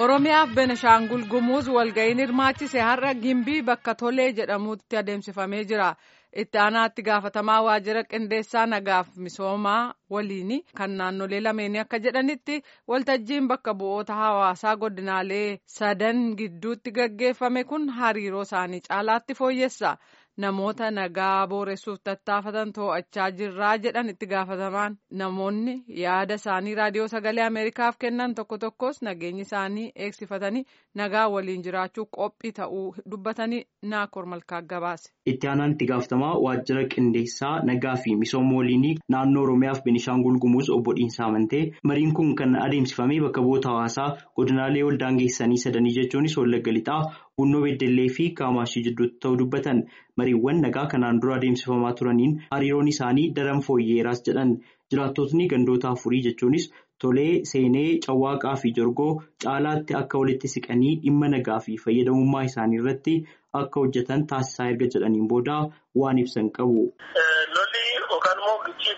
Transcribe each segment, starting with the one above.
Oromiyaaf Benishaangul Gumuuz walga'iin hirmaachise har'a Gimbii bakka Tolee jedhamutti adeemsifamee jira. Itti aanaatti gaafatamaa waajjira qindeessaa nagaaf misoomaa waliin kan naannolee lameenii akka jedhanitti waltajjiin bakka bu'oota hawaasaa godinaalee sadan gidduutti gaggeeffame kun hariiroo isaanii caalaatti fooyyessa. Namoota nagaa booressuuf tattaafatan to'achaa jirraa jedhan itti gaafatamaan namoonni yaada isaanii raadiyoo sagalee Ameerikaaf kennan tokko tokkos nageenyi isaanii eegsifatanii nagaa waliin jiraachuu qophii ta'uu dubbatanii naakoor malkaa gabaase. Itti aanaan itti gaafatamaa waajjira qindeessaa nagaa fi misooma waliinii naannoo Oromiyaaf Benishaangul Gumuuz obbo Dhiinsaa Amantee mariin kun kan adeemsifamee bakka bu'oota hawaasaa godinaalee wal daangeessanii sadanii jechuunis Wallagga Lixaa, Bunnoo Beddellee fi Kaamaashii jidduutti ta'uu dubbatan mariiwwan nagaa kanaan dura adeemsifamaa turaniin hariiroon isaanii daran fooyyeeraas jedhan jiraattotni gandoota afurii jechuunis Tolee, Seenee, Cawwaaqaa fi Jorgoo caalaatti akka walitti siqanii dhimma nagaa fi fayyadamummaa isaanii irratti akka hojjetan taasisaa erga jedhaniin booda waan ibsan qabu. Lolli yookaan immoo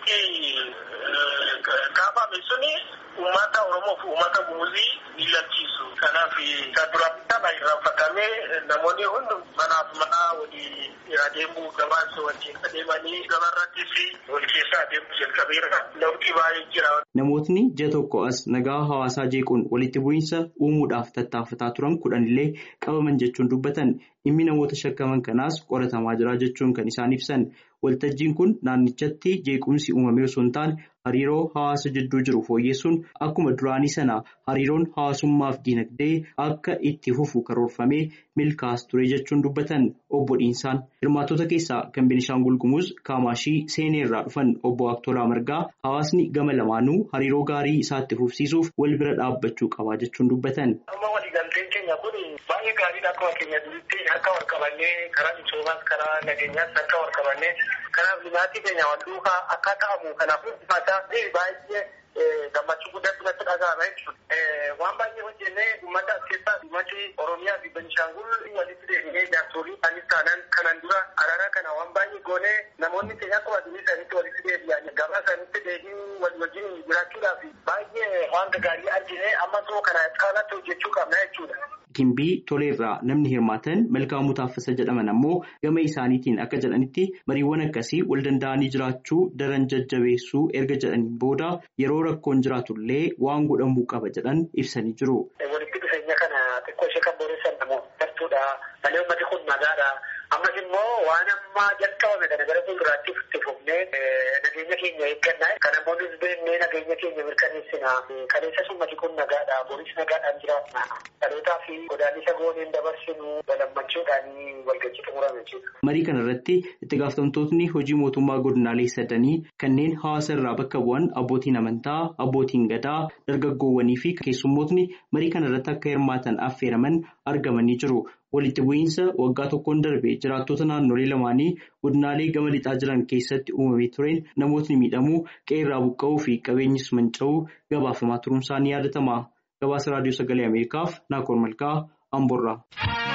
gichiitii kaafame suni uummata Oromoo fi uummata Gumuzii ni lalchiisu. Kanaaf kan duraan bitaa irraanfatamee namoonni hundi manaaf manaa walii adeemuu gabaasa wajjin adeemanii gabaarratti fi wal keessa adeemuu jalqabeera. Lafti baay'ee jira. Namootni ji'a tokko as nagaa hawaasaa jeequun walitti bu'iinsa uumuudhaaf tattaafataa turan kudhanillee qabaman jechuun dubbatan dhimmi namoota shakkaman kanaas qoratamaa jira jechuun kan isaan ibsan. Waltajjiin kun naannichatti jeequmsi uumamee osoo hin taane hariiroo hawaasa jidduu jiru fooyyessuun akkuma duraanii sana hariiroon hawaasummaaf diinagdee akka itti fufu karoorfamee milkaa'as ture jechuun dubbatan obbo Dhiinsaan. Hirmaattota keessaa kan Benishaangul Gumuuz Kaamaashii Seenee irraa dhufan obbo Aktolaa Margaa hawaasni gama lamaanuu hariiroo gaarii isaatti fufsiisuuf wal bira dhaabbachuu qabaa jechuun dubbatan. Baay'ee gaariidha akkuma keenya duritti akka wal qabannee karaa misoomaas karaa nageenyaas akka wal qabannee kanaaf limaatii keenya wal duukaa akka ta'amu kanaaf uffata baay'ee gammachuu guddaatti natti dhaga'ama jechuudha. Waan baay'ee hojjennee uummata as keessaa uummati Oromiyaa fi Benishaangul walitti deemnee jaarsolii anis taanaan kanaan dura araara kana waan baay'ee goonee namoonni keenya akkuma addunyaa isaaniitti walitti deebi'an gabaa isaaniitti deebiin wal wajjin jiraachuudhaaf baay'ee waan gaarii argine amma too kana caalatti hojjechuu qabna jechuudha. Gimbii toleerraa namni hirmaatan Malkaamuu Taaffasa jedhaman ammoo gama isaaniitiin akka jedhanitti mariiwwan akkasii wal danda'anii jiraachuu daran jajjabeessuu erga jedhaniin booda yeroo rakkoon jiraatullee waan godhamuu qaba jedhan ibsanii jiru. Walitti dhufeenya kana xiqqoo ishee kan boreessan namoota gartuudha. Malee uummati kun nagaadha. Ammas immoo waan ammaa jalqabame kana gara fuulduraatti itti fufnee nageenya keenya eeggannaa. Kan namoonnis beeknee nageenya keenya mirkaneessina. Kaleessas uummati kun nagaadha. Boris nagaadhaan jiraatna. Dhalootaa fi godaannisa gooneen dabarsinu walammachuudhaan walgajjii xumurame jechuudha. Marii kana irratti itti gaafatamtootni hojii mootummaa godinaalee sadanii kanneen hawaasa irraa bakka bu'an abbootiin amantaa, abbootiin gadaa, dargaggoowwanii fi keessummootni marii kana irratti akka hirmaatan affeeraman argamanii jiru. Walitti bu'iinsa waggaa tokkoon darbe jiraattota naannolee lamaanii godinaalee gama lixaa jiran keessatti uumamee tureen namootni miidhamuu qe'ee buqqa'uu fi qabeenyis manca'uu gabaafamaa turuun isaanii yaadatama. Gabaasa raadiyoo sagalee Ameerikaaf Naakoor Malkaa Amboorraa.